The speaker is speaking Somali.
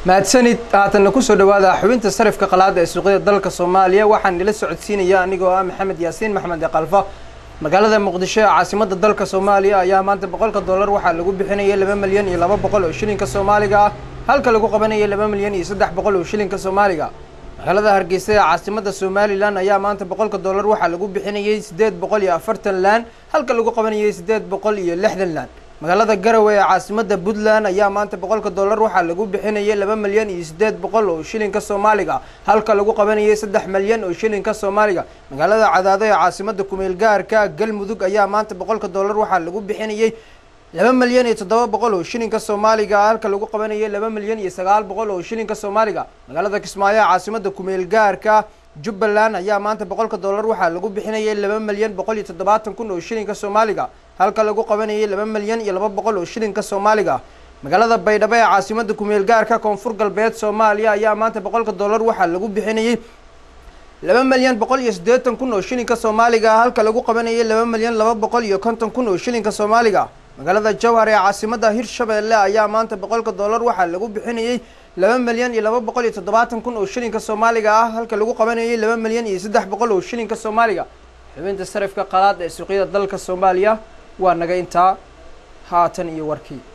mahadsanid haatanna kusoo dhawaada xubinta sarifka qalaada ee suuqyada dalka soomaaliya waxaan nila socodsiinaya anigoo ah maxamed yaasiin maxmed eekalfa magaalada muqdisho ee caasimada dalka soomaaliya ayaa maanta boqolka dollar waxaa lagu bixinayay laba milyan iyo laba boqol oo shilinka soomaaliga ah halka lagu qabanayay laba milyan iyo saddex boqol oo shilinka soomaaliga magaalada hargeysa ee caasimada somalilan ayaa maanta boqolka dollar waxaa lagu bixinayay siddeed boqol iyo afartan laan halka lagu qabanayay siddeed boqol iyo lixdan laan magaalada garowe ee caasimada puntland ayaa maanta boqolka dollar waxaa lagu bixinayay laba milyan iyo siddeed boqol oo shilinka soomaaliga halka lagu qabanayay saddex milyan oo shilinka soomaaliga magaalada cadaado ee caasimada kumeel gaarka galmudug ayaa maanta boqolka dollar waxaa lagu bixinayay laba milyan iyo toddoba boqol oo shilinka soomaaliga halka lagu qabanayay laba milyan iyo sagaal boqol oo shilinka soomaaliga magaalada kismaayo ee caasimada kumeel gaarka jubbaland ayaa maanta boqolka dollar waxaa lagu bixinayay laba milyan boqol iyo toddobaatan kun oo shilinka soomaaliga halka lagu qabanayay laba milyan iyo laba boqol oo shilinka soomaaliga magaalada baydhabo ee caasimada kumeel gaarka koonfur galbeed soomaaliya ayaa maanta boqolka dollar waxaa lagu bixinayay laba milyan boqol iyo siddeetan kun oo shilinka soomaaliga halka lagu qabanayay laba milyan laba boqol iyo konton kun oo shilinka soomaaliga magaalada jowhar ee caasimada hirshabeelle ayaa maanta boqolka dollar waxaa lagu bixinayay laba milyan iyo laba boqol iyo toddobaatan kun oo shilinka soomaaliga ah halka lagu qabanayay laba milyan iyo saddex boqol oo shilinka soomaaliga xubinta sarifka qalaad ee suuqyada dalka soomaaliya waa naga intaa haatan iyo warkii